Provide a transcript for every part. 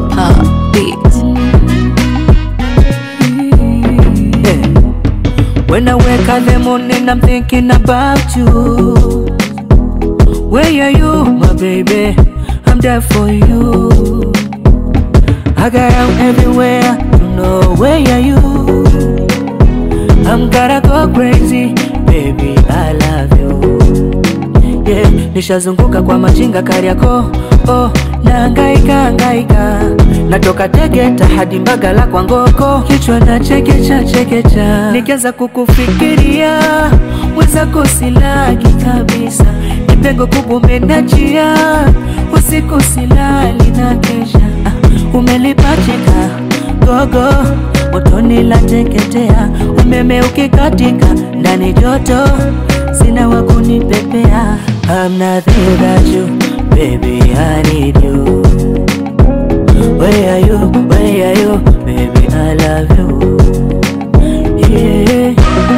Proper beat. Yeah. When I wake up in the morning, I'm thinking about you. Where are you, my baby? I'm there for you. I got out everywhere to know where are you. I'm gonna go crazy, baby, I love you. Yeah, nishazunguka kwa machinga Kariakoo, oh, nahangaika hangaika, natoka Tegeta hadi Mbagala kwa Ngoko, kichwa na chekecha chekecha, nikianza kukufikiria mwenzako silagi kabisa, nipengo kubwa umenachia, usiku silali na kesha, ah, umelipachika gogo motoni la teketea, umeme ukikatika ndani joto, sina wa kunipepea. I'm nothing without you, baby, I need you. Where are you, where are you, baby, I love you. Yeah.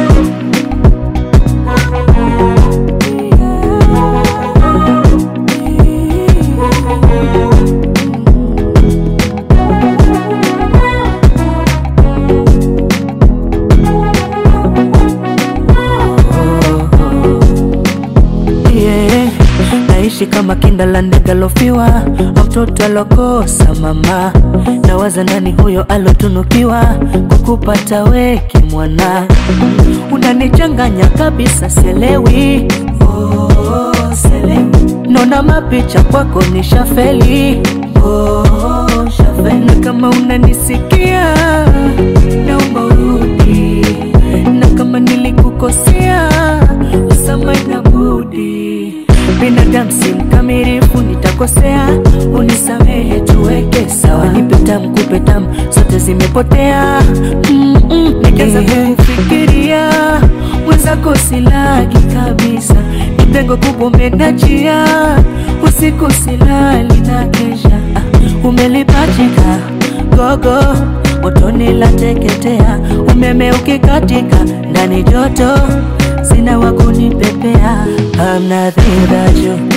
yeah. Naishi kama kinda la ndege alofiwa, mtoto alokosa mama. Nawaza nani huyo alotunukiwa kukupata weki mwana, unanichanganya kabisa, selewi oh, selewi. Nona mapicha kwako ni shafeli oh, shafeli. Na kama unanisikia naomba urudi, na kama nilikukosea usamaha na budi. Binadamu si mkamilifu, nitakosea, unisamehe, tuweke sawa. Nipe tamu, kupe tamu, zote zimepotea. mm -mm. Nikianza kufikiria mwenzako silagi kabisa, nipengo kubwa umenachia, usiku silali na kesha, ah, umelipachika gogo motoni la teketea, umeme ukikatika ndani joto, sina wa kunipepea. I'm nothing without you